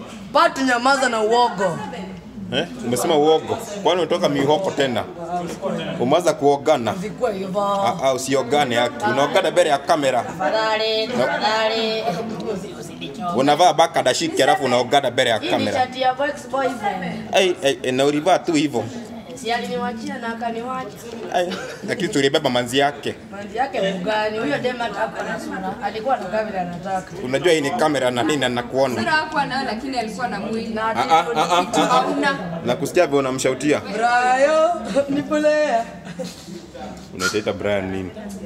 Patu nyamaza na uogo. Eh? Umesema uogo. Kwani unatoka mihoko tena? Umeanza kuogana? Vikwa hivyo. Ah, ah, usiogane haki. Unaogana mbele ya kamera. Tafadhali, tafadhali. Usinichoke. Unavaa baka dashiki alafu unaogana mbele ya Hii ni kamera. chati ya ex boyfriend. Ai, ai, na ulivaa tu hivyo. Si aliniwachia na akaniwacha. Ai, lakini tulibeba manzi yake. Manzi yake mgani? Huyo dema hata na sura. Alikuwa anakaa vile anataka. Unajua hii ni kamera na nini na nakuona. Sura hakuwa nayo lakini alikuwa na mwili. Na Ah, ah, ah, ah, ah, ah. Hauna. Na kusikia vile unamshautia. Brayo, nipolea. Unaitaita Brian nini?